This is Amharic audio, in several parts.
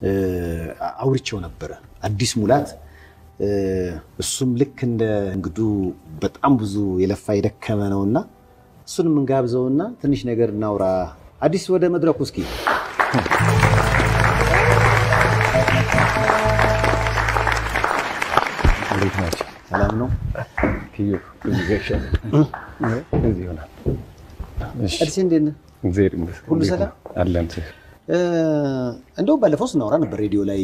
አውርቼው ነበረ። አዲስ ሙላት እሱም ልክ እንደ እንግዱ በጣም ብዙ የለፋ የደከመ ነውና እሱንም እንጋብዘውና ትንሽ ነገር እናውራ። አዲስ ወደ መድረኩ እስኪ እንዴት ናቸው? ሰላም ነው። ትዩ እዚህ ይሆናል። እሺ፣ አዲስ እንዴት ነህ? እግዚአብሔር ይመስገን። ሁሉ እንዴት ሰላም? ነው? አለን። እንደውም ባለፈው ስናወራ ነበር ሬዲዮ ላይ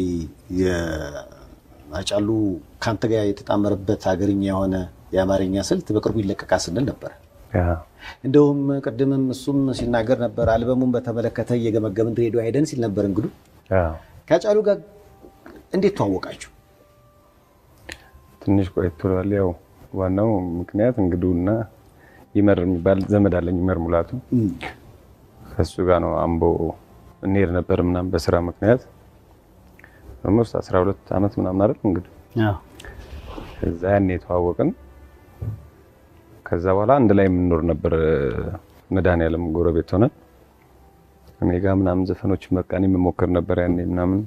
የአጫሉ ከአንተ ጋር የተጣመረበት ሀገርኛ የሆነ የአማርኛ ስልት በቅርቡ ይለቀቃል ስንል ነበር። ያ እንደውም ቅድምም እሱም ሲናገር ነበር አልበሙን በተመለከተ እየገመገምን ሬዲዮ ሄደን ሲል ነበር። እንግዱ ያ ከአጫሉ ጋር እንዴት ተዋወቃችሁ? ትንሽ ቆየት ብሏል። ያው ዋናው ምክንያት እንግዱና ይመር የሚባል ዘመድ አለኝ። ይመር ሙላቱ ከሱ ጋር ነው አምቦ እንሄድ ነበር ምናምን በስራ ምክንያት ኦልሞስት 12 ዓመት ምናምን አይደል እንግዲህ ከዛ ያኔ የተዋወቅን ከዛ በኋላ አንድ ላይ የምንኖር ነበር። መድኃኒዓለም ጎረቤት ሆነን እኔ ጋ ምናምን ዘፈኖች በቃ እኔ የምሞክር ነበር ያኔ ምናምን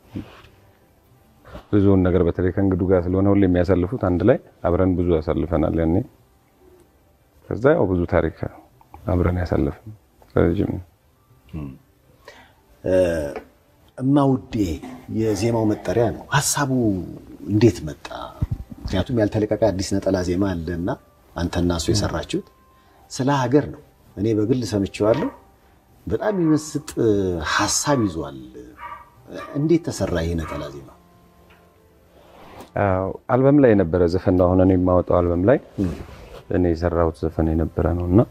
ብዙውን ነገር በተለይ ከእንግዱ ጋር ስለሆነ ሁሌ የሚያሳልፉት አንድ ላይ አብረን ብዙ ያሳልፈናል ያኔ። ከዛ ያው ብዙ ታሪክ አብረን ያሳልፍን ረጅም እማውዴ የዜማው መጠሪያ ነው። ሀሳቡ እንዴት መጣ? ምክንያቱም ያልተለቀቀ አዲስ ነጠላ ዜማ አለ እና አንተና እሱ የሰራችሁት ስለ ሀገር ነው። እኔ በግል ሰምቼዋለሁ። በጣም የሚመስጥ ሀሳብ ይዟል። እንዴት ተሰራ ይህ ነጠላ ዜማ? አዎ፣ አልበም ላይ የነበረ ዘፈን ነው። አሁን እኔ የማወጣው አልበም ላይ እኔ የሰራሁት ዘፈን የነበረ ነው እና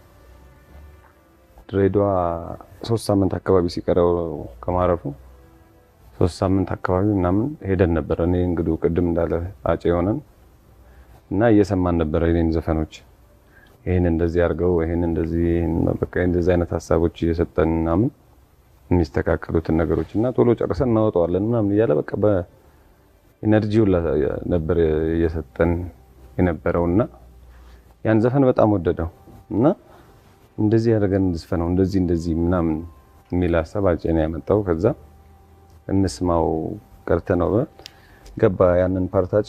ድሬዳዋ ሶስት ሳምንት አካባቢ ሲቀረው ከማረፉ ሶስት ሳምንት አካባቢ ምናምን ሄደን ነበር። እኔ እንግዲህ ቅድም እንዳለ አፄ የሆነን እና እየሰማን ነበረ የኔን ዘፈኖች ይህን እንደዚህ አድርገው ይህን እንደዚህ ይህን በቃ እንደዚህ አይነት ሀሳቦች እየሰጠን ምናምን የሚስተካከሉትን ነገሮች እና ቶሎ ጨርሰን እናወጣዋለን ምናምን እያለ በቃ በኢነርጂው ነበር እየሰጠን የነበረው እና ያን ዘፈን በጣም ወደደው እና እንደዚህ ያደረገን እንዝፈነው እንደዚህ እንደዚህ ምናምን የሚል ሀሳብ አፄ ነው ያመጣው። ከዛ እንስማው ቀርተ ነው ገባ ያንን ፓርት አፄ።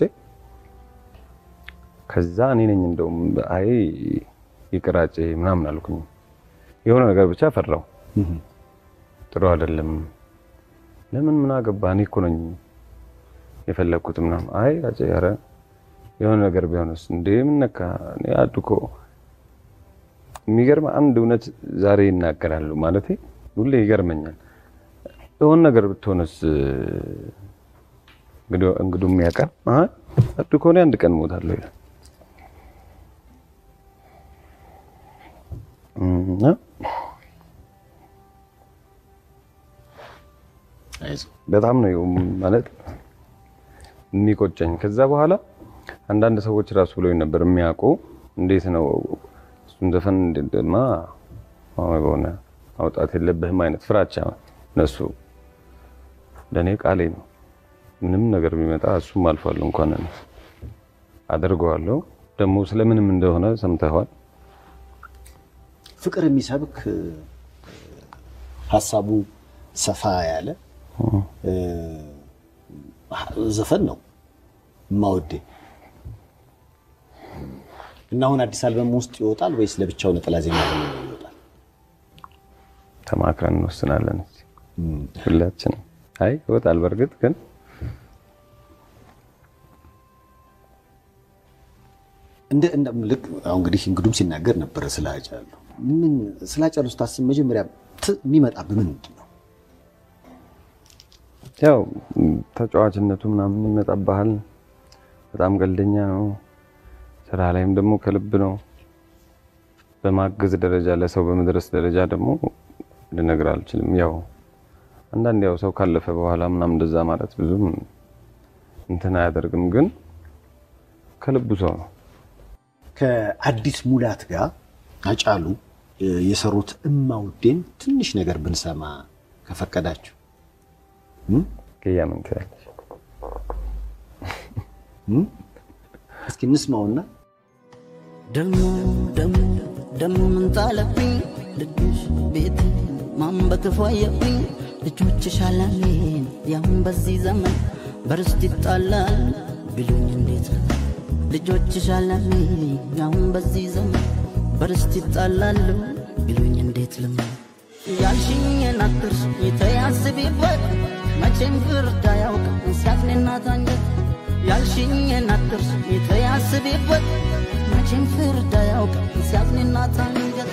ከዛ እኔ ነኝ እንደውም አይ ይቅር አፄ ምናምን አልኩኝ። የሆነ ነገር ብቻ ፈራው። ጥሩ አይደለም። ለምን ምን አገባ እኔ እኮ ነኝ የፈለግኩት ምናምን። አይ አፄ ኧረ የሆነ ነገር ቢሆንስ እንዴ ምን ነካ እኔ አድኮ የሚገርም አንድ እውነት ዛሬ ይናገራሉ ማለት ሁሌ ይገርመኛል። የሆነ ነገር ብትሆንስ እንግዲህ የሚያውቃል አዱ ከሆነ አንድ ቀን እሞታለሁ ይላል እና በጣም ነው ማለት የሚቆጨኝ። ከዛ በኋላ አንዳንድ ሰዎች ራሱ ብለውኝ ነበር የሚያውቁ እንዴት ነው እሱን ዘፈን እንደማ በሆነ ማውጣት የለብህም አይነት ፍራቻ እነሱ ለእኔ ቃሌ ነው። ምንም ነገር ቢመጣ እሱም አልፏል። እንኳን አደርገዋለሁ። ደግሞ ስለምንም እንደሆነ ሰምተዋል። ፍቅር የሚሰብክ ሀሳቡ ሰፋ ያለ ዘፈን ነው እማወዴ እና አሁን አዲስ አልበም ውስጥ ይወጣል ወይስ ለብቻው ነጠላ ዜማ ይወጣል? ተማክረን እንወስናለን ሁላችንም። አይ ይወጣል። በእርግጥ ግን እንደ ልክ አሁን እንግዲህ እንግዱም ሲናገር ነበረ ስለ አጫሉ ምን ስለ አጫሉ ስታስብ መጀመሪያ የሚመጣብህ ምንድን ነው? ያው ተጫዋችነቱ ምናምን ይመጣብሃል። በጣም ቀልደኛ ነው። ስራ ላይም ደግሞ ከልብ ነው። በማገዝ ደረጃ ለሰው በመድረስ ደረጃ ደግሞ ልነግር አልችልም። ያው አንዳንድ ያው ሰው ካለፈ በኋላ ምናምን እንደዛ ማለት ብዙም እንትን አያደርግም፣ ግን ከልቡ ሰው ነው። ከአዲስ ሙላት ጋር አጫሉ የሰሩት እማውዴን ትንሽ ነገር ብንሰማ ከፈቀዳችሁ ከያምን ትላለች እስኪ እንስማውና ደሞ ደሞ ደሞ ምን ጣለብኝ ልብሽ ቤት ማን በክፉ አየብኝ ልጆችሽ አለሜን ያሁን በዚህ ዘመን በርስት ይጣላል ቢሉኝ እንዴት ነው? ልጆችሽ አለሜን ያሁን በዚህ ዘመን በርስት ይጣላሉ ቢሉኝ እንዴት ልመን? ያልሽኝን አትርሽ የተያስቢበት መቼም ፍርድ አያውቅም ሲያዝንና ታንጀት ያልሽኝን አትርሽ የተያስቢበት መቼም ፍርድ አያውቅም ሲያዝንና ታንጀት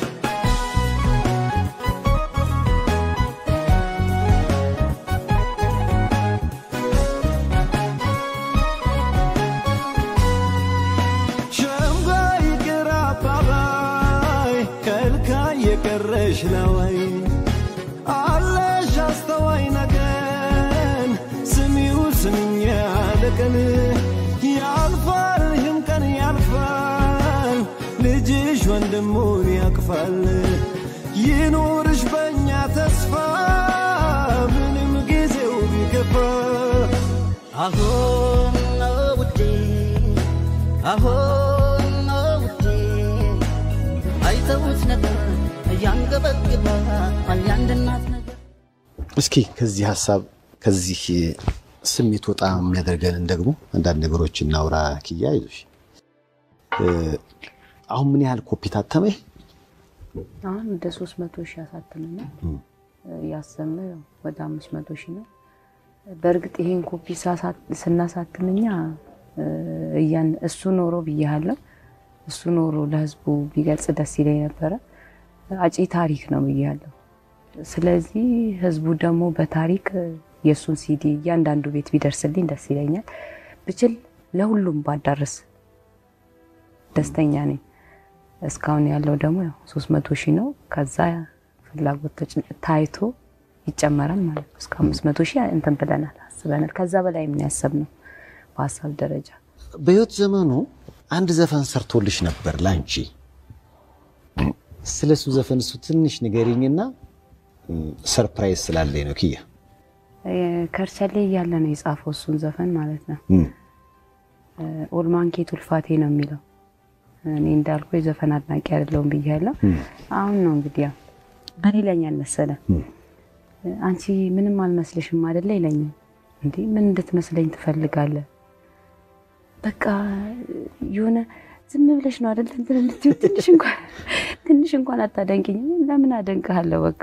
ሸምጋይ ግራ አባባይ ከልካይ የቀረሽ ነወይ አለሽ አስተዋይ ነገን ስሚው ስምኝ ያለቀን ያልፋል ይህም ቀን ያልፋል ልጅሽ ወንድሙን ያቅፋል ይኑርሽ በእኛ ተስፋ ምንም ጊዜው ቢገፋ አሁን ነው ውዴ አሁን ነው ውዴ አይተውት ነበር እያንገበግባል የአንድ እናት ነገር እስኪ ከዚህ ሀሳብ ከዚህ ስሜት ወጣ የሚያደርገንን ደግሞ አንዳንድ ነገሮች እናውራ። ኪያ ይዞሽ አሁን ምን ያህል ኮፒ ታተመ? አሁን ወደ ሶስት መቶ ሺህ አሳትመናል። ያሰብነው ያው ወደ አምስት መቶ ሺህ ነው። በእርግጥ ይሄን ኮፒ ሳሳት- ስናሳትምኛ እያን እሱ ኖሮ ብያለሁ። እሱ ኖሮ ለህዝቡ ቢገልጽ ደስ ይለኝ ነበረ። አጪ ታሪክ ነው ብያለሁ። ስለዚህ ህዝቡ ደግሞ በታሪክ የእሱን ሲዲ እያንዳንዱ ቤት ቢደርስልኝ ደስ ይለኛል። ብችል ለሁሉም ባዳርስ ደስተኛ ነኝ። እስካሁን ያለው ደግሞ ያው ሶስት መቶ ሺህ ነው። ከዛ ፍላጎት ተጭ- ታይቶ ይጨመራል ማለት ነው። እስከ አምስት መቶ ሺህ እንትን ብለናል አስበናል። ከዛ በላይ ምን ያሰብነው በሀሳብ ደረጃ በህይወት ዘመኑ አንድ ዘፈን ሰርቶልሽ ነበር ላንቺ። ስለ እሱ ዘፈን እሱ ትንሽ ንገሪኝና ሰርፕራይዝ ስላለኝ ነው ኪያ። ከርቸሌ እያለ ነው የጻፈው እሱን ዘፈን ማለት ነው። እም፣ ኦልማንኬ ቱልፋቴ ነው የሚለው። እኔ እንዳልኩ የዘፈን አድናቂ አይደለሁም ብያለሁ። አሁን ነው እንግዲህ ያው ምን ይለኛል መሰለ አንቺ ምንም አልመስልሽም አይደለ ይለኛል። እንዴ ምን እንድትመስለኝ ትፈልጋለህ? በቃ የሆነ ዝም ብለሽ ነው አይደል እንትን እንድትይው ትንሽ እንኳን ትንሽ እንኳን አታደንቅኝ። ለምን አደንቅሃለሁ? በቃ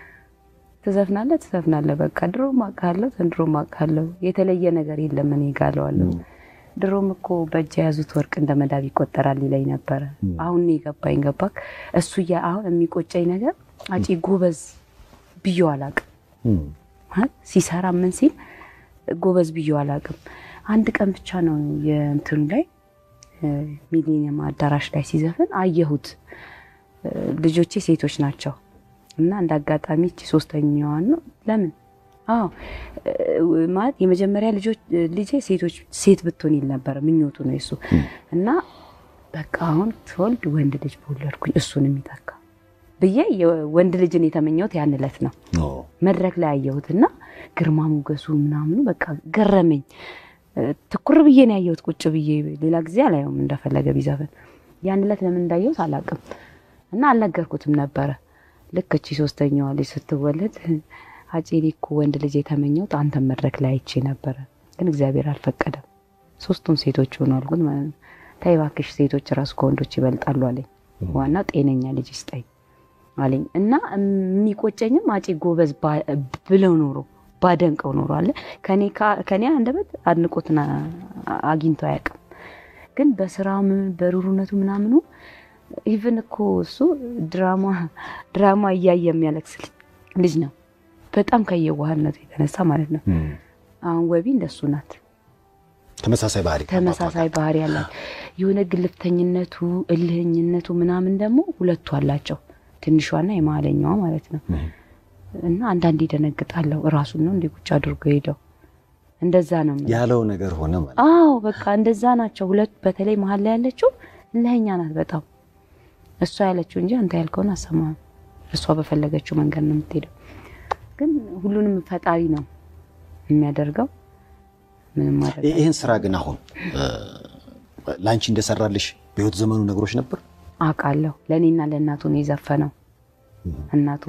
ትዘፍናለህ ትዘፍናለህ። በቃ ድሮም አውቃለሁ ዘንድሮም አውቃለሁ። የተለየ ነገር የለም እኔ ጋ እለዋለሁ። ድሮም እኮ በእጅ የያዙት ወርቅ እንደ መዳብ ይቆጠራል ይለኝ ነበረ። አሁን ነው የገባኝ። ገባክ? እሱ ያ አሁን የሚቆጨኝ ነገር አጪ ጎበዝ ብዬው አላውቅም እም፣ ማለት ሲሰራ ምን ሲል ጎበዝ ብዬው አላውቅም። አንድ ቀን ብቻ ነው የእንትኑ ላይ ሚሊኒየም አዳራሽ ላይ ሲዘፍን አየሁት። እ፣ ልጆቼ ሴቶች ናቸው እና እንደ አጋጣሚ እቺ ሶስተኛዋን ነው ለምን አዎ እ፣ ማለት የመጀመሪያ ልጆች ልጄ ሴቶች ሴት ብትሆን ይል ነበረ ምኞቱ ነው የሱ እና በቃ አሁን ትወልድ ወንድ ልጅ በወለድኩኝ እሱን የሚተካ ብዬ የወንድ ልጅን የተመኘሁት ያን ዕለት ነው። ኦ፣ መድረክ ላይ አየሁትና ግርማ ሞገሱ ምናምኑ በቃ ገረመኝ። እ፣ ትኩር ብዬ ነው ያየሁት ቁጭ ብዬ። ሌላ ጊዜ አላየውም እንደፈለገ ቢዘፍን። ያን ዕለት ለምን እንዳየሁት አላውቅም እና አልነገርኩትም ነበረ። ልክ እቺ ሶስተኛዋ ልጅ ስትወለድ አፄ እኔ እኮ ወንድ ልጅ የተመኘሁት አንተን መድረክ ላይ አይቼ ነበረ፣ ግን እግዚአብሔር አልፈቀደም። ሶስቱም ሴቶች ሆኑ አልኩት ማለት ነው። ተይ እባክሽ ሴቶች ራሱ ከወንዶች ይበልጣሉ አለኝ። ዋናው ጤነኛ ልጅ ይስጠኝ አለኝ እና የሚቆጨኝም አፄ ጎበዝ ባ- ብለው ኖሮ ባደንቀው ኖሮ አለ ከኔ ካ- ከኔ አንደበት አድንቆትን አ- አግኝቶ አያውቅም። ግን በስራም በሩሩነቱ ምናምኑ ኢቭን እኮ እሱ ድራማ ድራማ እያየ የሚያለቅስ ልጅ ነው። በጣም ከየዋህነቱ የተነሳ ማለት ነው። እም፣ አሁን ወቢ እንደሱ ናት። ተመሳሳይ ባህሪ ተመሳሳይ ባህሪ ያላት የሆነ ግልፍተኝነቱ፣ እልህኝነቱ ምናምን ደግሞ ሁለቱ አላቸው። ትንሿና የመሀለኛዋ ማለት ነው። እና አንዳንዴ ይደነግጣለሁ። እራሱን ነው እንዲህ ቁጭ አድርጎ ሄደው እንደዛ ነው የምልህ። ያለው ነገር ሆነ ማለት አዎ በቃ እንደዛ ናቸው ሁለቱ። በተለይ መሀል ላይ ያለችው እልህኛ ናት በጣም እሷ ያለችው እንጂ አንተ ያልከውን አሰማህም። እሷ በፈለገችው መንገድ ነው የምትሄደው። ግን ሁሉንም ፈጣሪ ነው የሚያደርገው። ምንም ማድረግ ይ- ይህን ስራ ግን አሁን እ፣ ለአንቺ እንደሰራልሽ በህይወት ዘመኑ ነገሮች ነበር። አውቃለሁ። ለእኔና ለእናቱ ነው የዘፈነው። እናቱም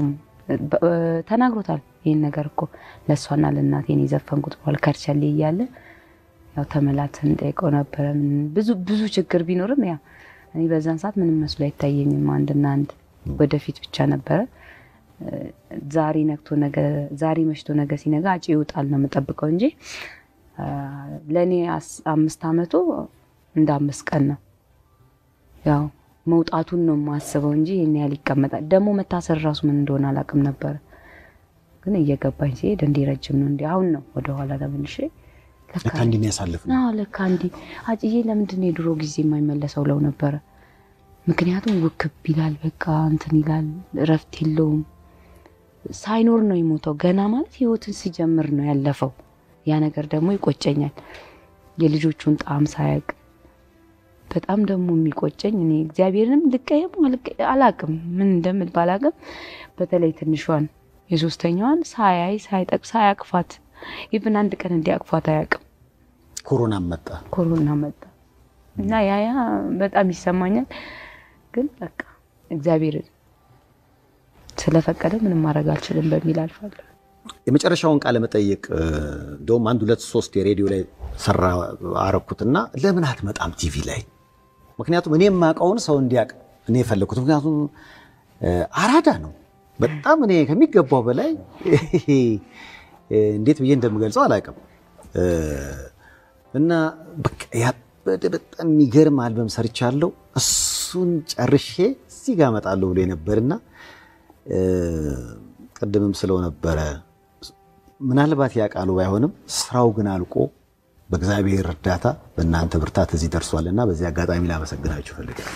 በ- ተናግሮታል። ይህን ነገር እኮ ለእሷና ለእናቴን የዘፈንኩት በኋላ ከርቸሌ እያለ ያው ተመላትን ጠይቀው ነበረ። ምን- ብዙ ብዙ ችግር ቢኖርም ያው እኔ በዛን ሰዓት ምንም መስሎ አይታየኝም። አንድና አንድ ወደፊት ብቻ ነበረ። እ፣ ዛሬ ነግቶ ነገ ዛሬ መሽቶ ነገ ሲነጋ አጭ ይውጣል ነው የምጠብቀው እንጂ አ፣ ለእኔ አስ- አምስት አመቱ እንደ አምስት ቀን ነው። ያው መውጣቱን ነው የማስበው እንጂ ይህን ያህል ይቀመጣል። ደግሞ መታሰር ራሱ ምን እንደሆነ አላውቅም ነበረ። ግን እየገባኝ ሲሄድ እንዲህ ረጅም ነው እንዲህ አሁን ነው ወደኋላ ተመልሼ ለካ ለካ እንዲህ የሚያሳልፍ ነው። አዎ ለካ እንዲህ አጭዬ ለምንድን ነው የድሮ ጊዜ የማይመለሰው ለው ነበረ። ምክንያቱም ውክብ ይላል፣ በቃ እንትን ይላል፣ እረፍት የለውም። ሳይኖር ነው የሞተው። ገና ማለት ህይወትን ሲጀምር ነው ያለፈው። ያ ነገር ደግሞ ይቆጨኛል። የልጆቹን ጣዕም ሳያውቅ በጣም ደግሞ የሚቆጨኝ እኔ እግዚአብሔርንም ልቀየም አላቅም፣ ምን እንደምል ባላቅም፣ በተለይ ትንሿን የሶስተኛዋን ሳያይ ሳይጠቅ ሳያቅፋት ኢቭን አንድ ቀን እንዲያቅፋት አያውቅም። ኮሮና መጣ። ኮሮና መጣ እና ያ ያ በጣም ይሰማኛል። ግን በቃ እግዚአብሔር ስለፈቀደ ምንም ማድረግ አልችልም በሚል አልፋለሁ። የመጨረሻውን ቃለ መጠይቅ እ፣ እንደውም አንድ ሁለት ሶስት የሬዲዮ ላይ ሰራ አረኩትና ለምን አትመጣም ቲቪ ላይ? ምክንያቱም እኔ የማውቀውን ሰው እንዲያውቅ እኔ የፈለግኩት ምክንያቱም እ፣ አራዳ ነው በጣም እኔ ከሚገባው በላይ ይሄ፣ እ፣ እንዴት ብዬ እንደምገልጸው አላውቅም እ፣ እና በቃ ያበደ በጣም የሚገርም አልበም ሰርቻለሁ። እሱን ጨርሼ እዚህ ጋር እመጣለሁ ብሎ ነበርና እ፣ ቅድምም ስለው ነበረ ምናልባት ያ ቃሉ ባይሆንም ስራው ግን አልቆ በእግዚአብሔር እርዳታ በእናንተ ብርታት እዚህ ደርሷልና በዚህ አጋጣሚ ላመሰግናችሁ እፈልጋለሁ።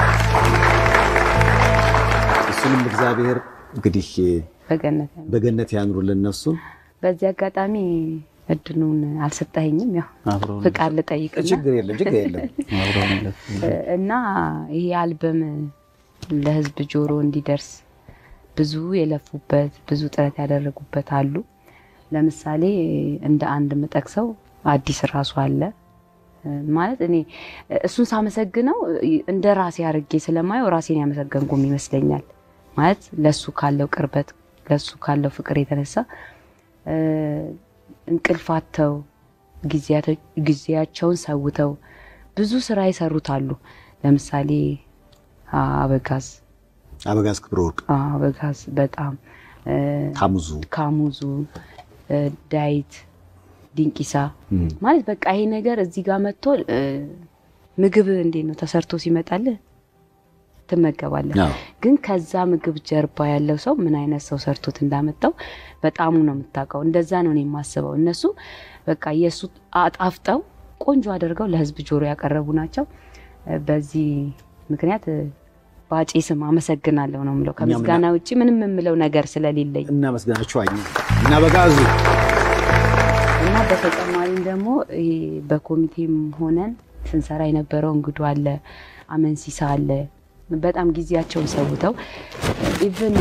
እሱንም እግዚአብሔር እንግዲህ በገነት ያለ በገነት ያኑሩልን ነፍሱን። በዚህ አጋጣሚ እድሉን አልሰጠኸኝም። ያው አብረውን ፍቃድ ልጠይቅና ችግር የለም ችግር የለም። አብረውን ይለፍ። እና ይሄ አልበም ለህዝብ ጆሮ እንዲደርስ ብዙ የለፉበት ብዙ ጥረት ያደረጉበት አሉ። ለምሳሌ እንደ አንድ የምጠቅሰው አዲስ ራሱ አለ ማለት እኔ እሱን ሳመሰግነው እንደ ራሴ አድርጌ ስለማየው ራሴን ያመሰገንኩም ይመስለኛል። ማለት ለሱ ካለው ቅርበት ለሱ ካለው ፍቅር የተነሳ እ፣ እንቅልፋተው ጊዜያቸውን ሰውተው ብዙ ስራ የሰሩት አሉ። ለምሳሌ አበጋዝ አበጋዝ ክብረ ወርቅ፣ አበጋዝ በጣም እ፣ ታሙዙ ካሙዙ እ፣ ዳዊት ዲንቂሳ ማለት በቃ ይሄ ነገር እዚህ ጋር መጥቶ እ፣ ምግብ እንዴት ነው ተሰርቶ ሲመጣልህ ትመገባለህ። አዎ። ግን ከዛ ምግብ ጀርባ ያለው ሰው ምን አይነት ሰው ሰርቶት እንዳመጣው በጣሙ ነው የምታውቀው። እንደዛ ነው እኔ የማስበው። እነሱ በቃ የእሱ አጣፍጠው ቆንጆ አድርገው ለህዝብ ጆሮ ያቀረቡ ናቸው። እ፣ በዚህ ምክንያት እ፣ በአጬ ስም አመሰግናለሁ ነው የምለው። ከምስጋና ውጭ ምንም የምለው ነገር ስለሌለኝ እናመስግናችሁ አኝ እና አበጋዙ እና በተጨማሪም ደግሞ ይሄ በኮሚቴም ሆነን ስንሰራ የነበረው እንግዱ አለ፣ አመንሲሳ አለ። በጣም ጊዜያቸውን ሰውተው ኢቭን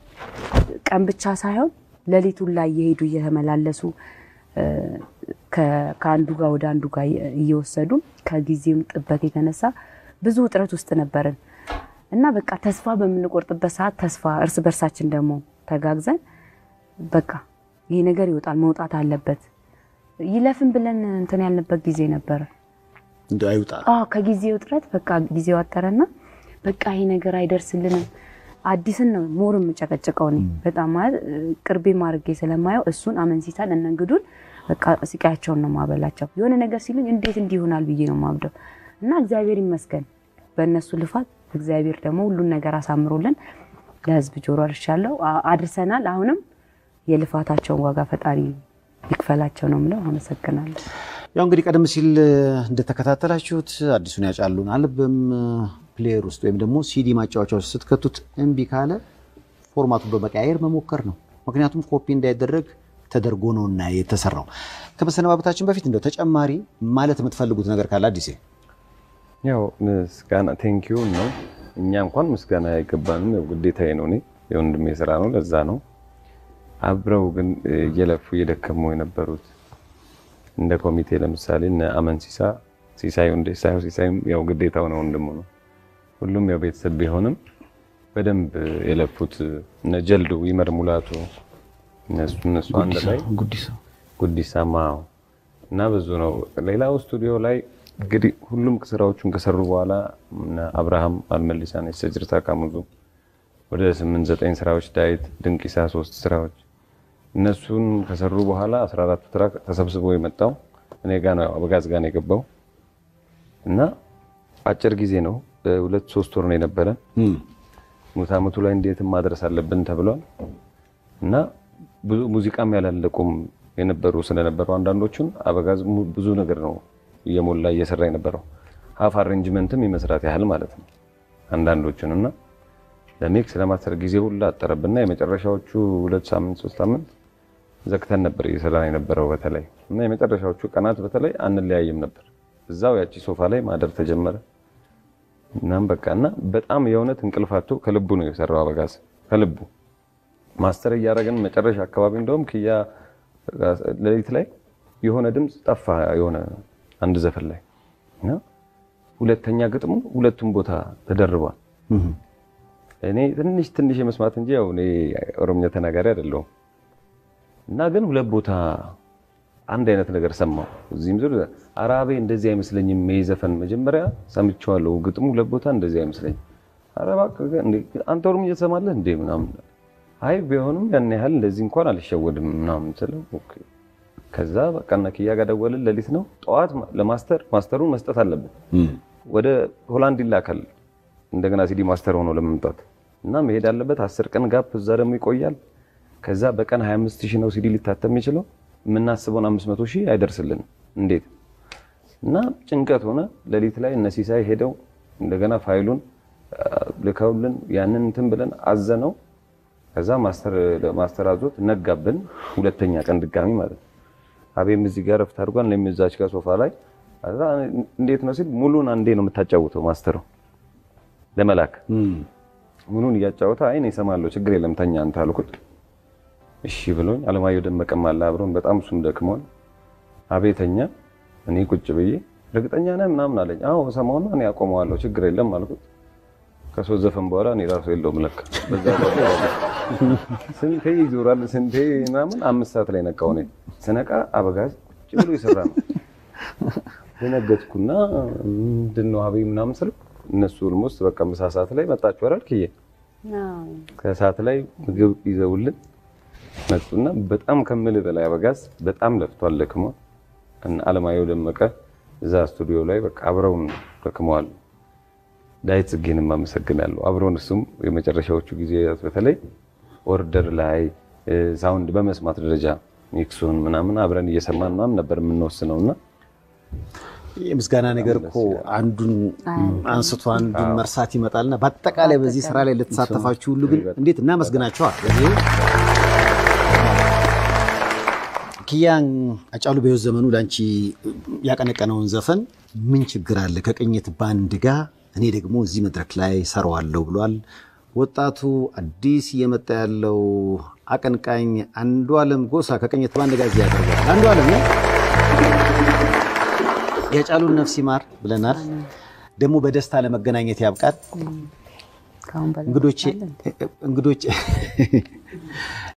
ቀን ብቻ ሳይሆን ሌሊቱን ላይ እየሄዱ እየተመላለሱ እ፣ ከ- ከአንዱ ጋር ወደ አንዱ ጋር እየወሰዱ ከጊዜም ጥበት የተነሳ ብዙ ውጥረት ውስጥ ነበርን እና በቃ ተስፋ በምንቆርጥበት ሰዓት ተስፋ እርስ በርሳችን ደግሞ ተጋግዘን በቃ ይሄ ነገር ይወጣል መውጣት አለበት ይለፍን ብለን እንትን ያልንበት ጊዜ ነበረ። እንደ አይውጣ አዎ ከጊዜ ውጥረት በቃ ጊዜው አጠረና በቃ ይሄ ነገር አይደርስልንም። አዲስን ነው ሞር የምጨቀጭቀው እኔ በጣም ማለት እ፣ ቅርቤ ማድረጌ ስለማየው እሱን አመንሲሳን እነ እንግዱን በቃ ስቃያቸውን ነው ማበላቸው። የሆነ ነገር ሲሉኝ እንዴት እንዲህ ይሆናል ብዬ ነው ማብደው እና እግዚአብሔር ይመስገን በእነሱ ልፋት እግዚአብሔር ደግሞ ሁሉን ነገር አሳምሮልን ለህዝብ ጆሮ አድርሻለሁ አ- አድርሰናል። አሁንም የልፋታቸውን ዋጋ ፈጣሪ ይክፈላቸው ነው የምለው። አመሰግናለሁ። ያው እንግዲህ ቀደም ሲል እንደተከታተላችሁት አዲሱን ያጫሉን አልበም ፕሌየር ውስጥ ወይም ደግሞ ሲዲ ማጫወቻ ውስጥ ስትከቱት እምቢ ካለ ፎርማቱን በመቀያየር መሞከር ነው። ምክንያቱም ኮፒ እንዳይደረግ ተደርጎ ነውና የተሰራው። ከመሰነባበታችን በፊት እንደው ተጨማሪ ማለት የምትፈልጉት ነገር ካለ አዲሴ ያው ምስጋና ቴንኪዩ ነው። እኛ እንኳን ምስጋና አይገባንም፣ ያው ግዴታዬ ነው። እኔ የወንድሜ ስራ ነው፣ ለዛ ነው። አብረው ግን እየለፉ እየደከሙ የነበሩት እንደ ኮሚቴ ለምሳሌ እነ አመን ሲሳ ሲሳዩ እንደ ሲሳዩ ሲሳዩም ያው ግዴታው ነው፣ ወንድሙ ነው። ሁሉም ያው ቤተሰብ ቢሆንም በደንብ የለፉት እነ ጀልዱ ይመር ሙላቱ እነሱ እነሱ አንድ ላይ ጉዲሳ ጉዲሳማ እና ብዙ ነው። ሌላው ስቱዲዮ ላይ እንግዲህ ሁሉም ስራዎቹን ከሰሩ በኋላ እነ አብርሃም አልመሊሳን የሰጅርታ ካሙዙ ወደ ስምንት ዘጠኝ ስራዎች ዳዊት ድንቂሳ ሶስት ስራዎች እነሱን ከሰሩ በኋላ 14 ትራክ ተሰብስቦ የመጣው እኔ ጋ ነው አበጋዝ ጋ ነው የገባው እና አጭር ጊዜ ነው በሁለት ሶስት ወር ነው የነበረ ሙት ዓመቱ ላይ እንዴትም ማድረስ አለብን ተብሏል እና ብዙ ሙዚቃም ያላለቁም የነበሩ ስለነበሩ አንዳንዶቹን አበጋዝ mu- ብዙ ነገር ነው እየሞላ እየሰራ የነበረው ሀፍ አሬንጅመንትም የመስራት ያህል ማለት ነው አንዳንዶቹን እና ለሚክስ ለማስተር ጊዜ ሁላ አጠረብና የመጨረሻዎቹ ሁለት ሳምንት ሶስት ሳምንት ዘግተን ነበር እየሰራን የነበረው በተለይ እና የመጨረሻዎቹ ቀናት በተለይ አንለያይም ነበር እዛው ያቺ ሶፋ ላይ ማደር ተጀመረ እናም በቃ እና በጣም የእውነት እንቅልፋቱ ከልቡ ነው የሰራው አበጋዝ ከልቡ ማስተር እያደረግን መጨረሻ አካባቢ እንደውም ክያ ሌሊት ላይ የሆነ ድምፅ ጠፋ የሆነ አንድ ዘፈን ላይ እና ሁለተኛ ግጥሙ ሁለቱም ቦታ ተደርቧል እኔ ትንሽ ትንሽ የመስማት እንጂ ያው እኔ ኦሮምኛ ተናጋሪ አይደለሁም እና ግን ሁለት ቦታ አንድ አይነት ነገር ሰማሁ። እዚህም ዙር አራቤ እንደዚህ አይመስለኝም። ይሄ ዘፈን መጀመሪያ ሰምቼዋለሁ፣ ግጥሙ ሁለት ቦታ እንደዚህ አይመስለኝም። ኧረ እባክህ እንዴ አንተ ኦሮምኛ ትሰማለህ እንዴ ምናምን አይ ቢሆንም ያን ያህል እንደዚህ እንኳን አልሸወድም ምናምን ስለው ኦኬ። ከዛ በቃ እና ኪያ ጋር ደወልን። ሌሊት ነው ጠዋት ለማስተር ማስተሩን መስጠት አለብን። ወደ ሆላንድ ይላካል እንደገና ሲዲ ማስተር ሆኖ ለመምጣት እና መሄድ አለበት። አስር ቀን ጋፕ እዛ ደግሞ ይቆያል። ከዛ በቀን 25 ሺህ ነው ሲዲ ሊታተም የሚችለው የምናስበውን 500 ሺህ አይደርስልንም። እንዴት እና ጭንቀት ሆነ። ሌሊት ላይ እነ ሲሳይ ሄደው እንደገና ፋይሉን አ፣ ልከውልን ያንን እንትን ብለን አዘነው። ከዛ ማስተር ማስተር አዞት ነጋብን። ሁለተኛ ቀን ድጋሚ ማለት ነው። አቤም እዚህ ጋር ረፍት አድርጓል። እኔም እዛች ጋር ሶፋ ላይ ከዛ እንዴት ነው ሲል ሙሉን አንዴ ነው የምታጫውተው ማስተሩ ለመላክ ሙሉን እያጫወተ አይ እኔ እሰማለሁ ችግር የለም ተኛ አንተ አልኩት። እሺ ብሎኝ አለማየሁ ደመቀም አለ አብሮን በጣም እሱም ደክሞን አቤተኛ እኔ ቁጭ ብዬ እርግጠኛ ነህ ምናምን አለኝ። አዎ እሰማውና እኔ አቆመዋለሁ ችግር የለም አልኩት። ከሶስት ዘፈን በኋላ እኔ ራሱ የለውም ለካ በዛ ላይ ስንቴ ይዞራል ስንቴ ምናምን አምስት ሰዓት ላይ ነቃው። እኔ ስነቃ አበጋዝ ቁጭ ብሎ የሰራ ነው። ደነገጥኩና ምንድን ነው ሀቤ ምናምን ስለው እነሱ ኦልሞስት በቃ ምሳ ሰዓት ላይ መጣችሁ አይደል ክዬ ከሰዓት ላይ ምግብ ይዘውልን መጡና በጣም ከምል በላይ አበጋዝ በጣም ለፍቷል፣ ደክሟል። እና አለማየሁ ደመቀ እዛ ስቱዲዮ ላይ በቃ አብረውን ደክመዋል። ዳዊት ጽጌንም አመሰግናለሁ። አብረውን እሱም የመጨረሻዎቹ ጊዜያት በተለይ ኦርደር ላይ እ፣ ሳውንድ በመስማት ደረጃ ሚክሱን ምናምን አብረን እየሰማን ምናምን ነበር የምንወስነው እና የምስጋና ነገር እኮ አንዱን አንስቶ አንዱን መርሳት ይመጣልና በአጠቃላይ በዚህ ስራ ላይ ለተሳተፋችሁ ሁሉ ግን እንዴት እናመስግናቸዋል። በዚህ ኪያን አጫሉ በሕይወት ዘመኑ ለአንቺ ያቀነቀነውን ዘፈን ምን ችግር አለ ከቅኝት ባንድ ጋር እኔ ደግሞ እዚህ መድረክ ላይ ሰራዋለሁ ብሏል። ወጣቱ አዲስ እየመጣ ያለው አቀንቃኝ አንዱ አለም ጎሳ ከቅኝት ባንድ ጋር እዚህ ያቀርባል። አንዱ አለም የጫሉን ነፍስ ይማር ብለናል። ደግሞ በደስታ ለመገናኘት ያብቃል። ከአሁን በላይ እንግዶቼ እንግዶቼ